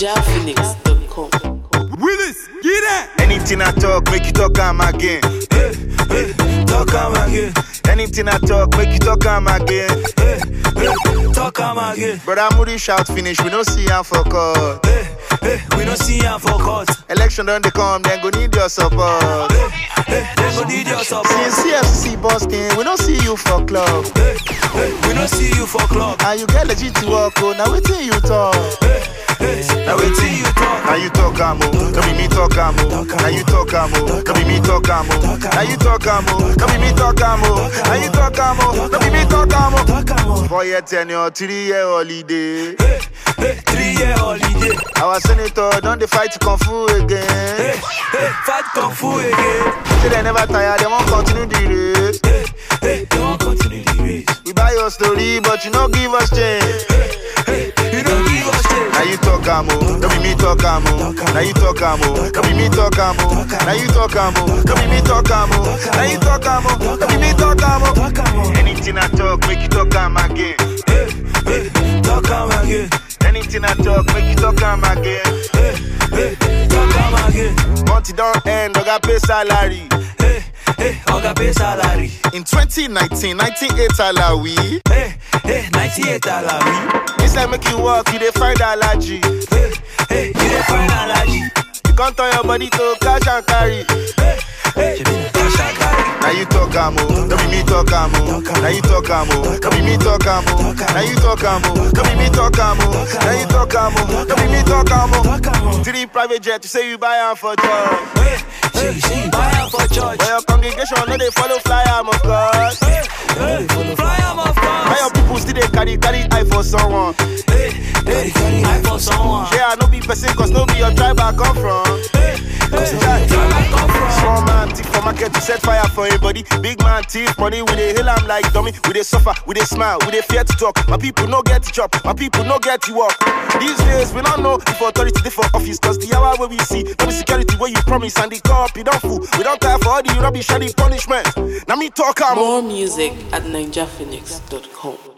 NigerPhoenix.com. Willis, get that. Anything I talk, make you talk am again. Hey, hey, talk am again. Anything I talk, make you talk am again. Hey, hey, talk am again. Brother Moody shout finish, we don't see am for court. Hey, hey, we don't see am for court. Election don't they come, then go need your support. Hey, they go need your support. Since CFC busting, we don't see you for club. Hey, hey, we don't see you for club. And you get legit to work, oh, now waiting you talk. Hey, hey, now wait till you talk. Now you talk am oh, no be me talk am oh. Now you talk am oh, no be me talk am oh. Now you talk am oh, no be me talk am oh. Now you talk am oh, no be me talk am oh. Talk am on. Four year tenure, three year holiday. Hey, hey, three year holiday. Our senator don't they fight kung fu Hey, again. hey, fight kung fu again. Say they never tire, they won't continue the race. Hey, hey, they won't continue the race. We buy your story, but you no give us change. Hey, you don't give us change. Now you talk am oh, no be me talk am oh. Now you talk am oh, no be me talk am oh. Now you talk am oh, no be me talk am oh. Now you talk am oh, no be me talk am oh. Talk am on. Anything I talk, make you talk am again. Hey, hey, talk am again. Anything I talk, make you talk am again. Hey, hey, talk am again. Month it don't end, I got pay salary. Hey, hey, oga pay salary. In 2019, 98 salary. Hey, hey, 98 salary. Inside make you walk, you dey find allergy. Hey, hey, you dey find allergy. You can't turn your body to cash and carry. Hey, hey, she be na cash and carry. Now you talk am oh, no be me talk am oh. Now you talk am oh, no be me talk am oh. Now you talk am oh, no be me talk am oh. Now you talk am oh, no be me talk am oh. Talk am on. Three private jet, you say you buy am for job. Hey, she, she buy am for church. But your congregation no dey follow fly am of course. Hey, hey, fly am of Why your course. people still dey carry carry eye for someone? Hey, hey, carry eye for someone. Yeah, I no be person cause no be your tribe I come from. Hey, hey, where I come from. Small man thief for market to set fire for anybody. Big man thief money, we dey hail am like dummy. We dey suffer, we dey smile, we dey fear to talk. My people no get to chop, my people no get to work. These days we don't know if authority dey for office cause the hour where we see no be security where you promise and the cop you don't fool. We don't care for all the rubbish and the punishment. Now me talk am. More music at NigerPhoenix.com.